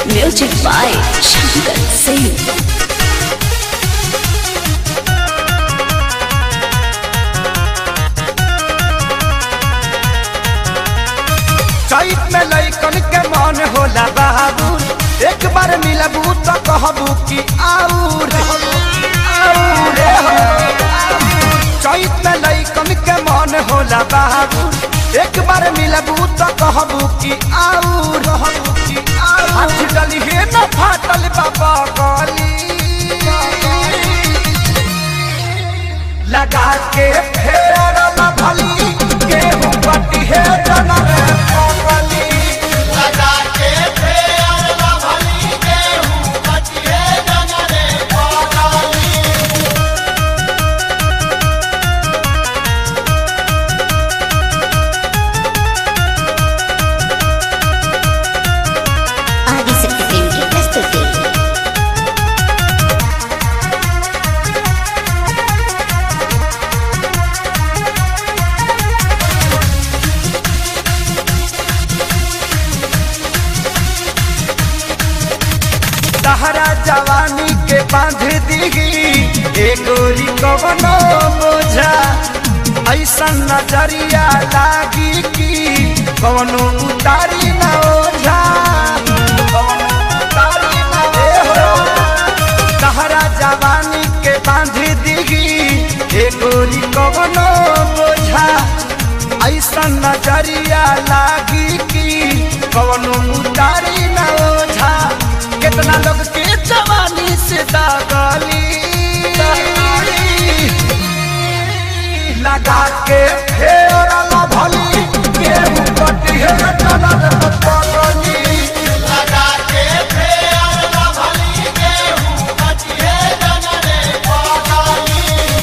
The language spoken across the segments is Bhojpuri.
Music by Shankar Singh. चैत में लैकन के मन होला बाबू एक बार मिलबू तो कहबू कि आऊर आऊर हो। चैत में लैकन के मन होला बाबू एक बार मिलबू तो कहबू कि आऊर कि आऊर हाथ डली हे न फाटल बाबा गली लगा के फेर भली गेहूं बटी है जनम पगली लगा के फेर भली गेहूं बचिए जनरे पगाली ఆదిశక్తి ఫిల్మ్కి ప్రస్తుతి तहरा जवानी के बांध दीगी एगोरी कवनो बोझा ऐसा नजरिया लागी कि कवनो उतारी न ओझा कवनो उतारी न ओझा। तहरा जवानी के बांध दीगी एगोरी कवनो बोझा ऐसा नजरिया लागी कि कवनो उतारी न ओझा कितना लोग के जवानी से दागली लगा के फेर भली गेहूं कटी है टनर पगली लगा के फेर भली गेहूं बचिए जनरे पगाली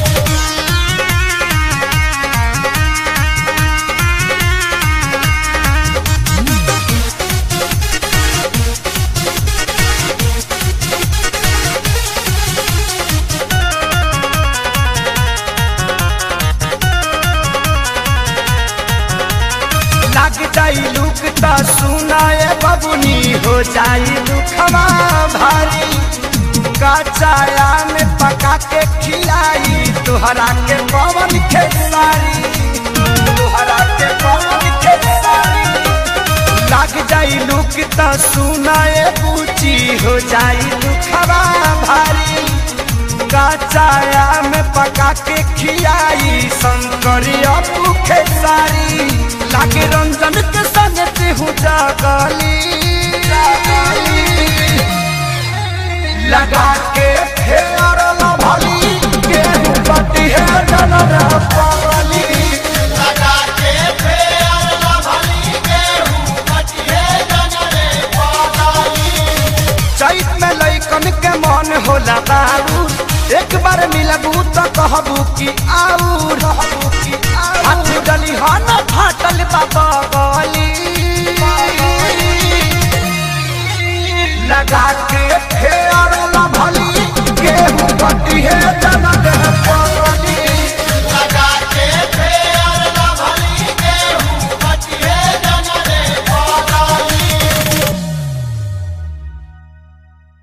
लग जाई लुक त सुनाए बबुनी हो जाई दुखवा भारी कचाया में पका के खिलाई तोहरा के पवन खेसारी तोहरा के पवन खेसारी लग जाई लुक त सुनाए पूची हो जाई दुखवा भारी कचाया में पका के खियाई शंकरिया भूखे सारी लागे रंजन के संग हूँ जागली लगा के फेर भली गेहूं बटी है जनर पगली लगा के फेर भली गेहूं बचिए जनरे पगाली चैत में लैकन के मन होला बाबू एक बार मिलबू तो कहबू कि आऊर हाथ डली हन फाटल बाबा गली लगा के फेर भली गेहूं बटी है जनक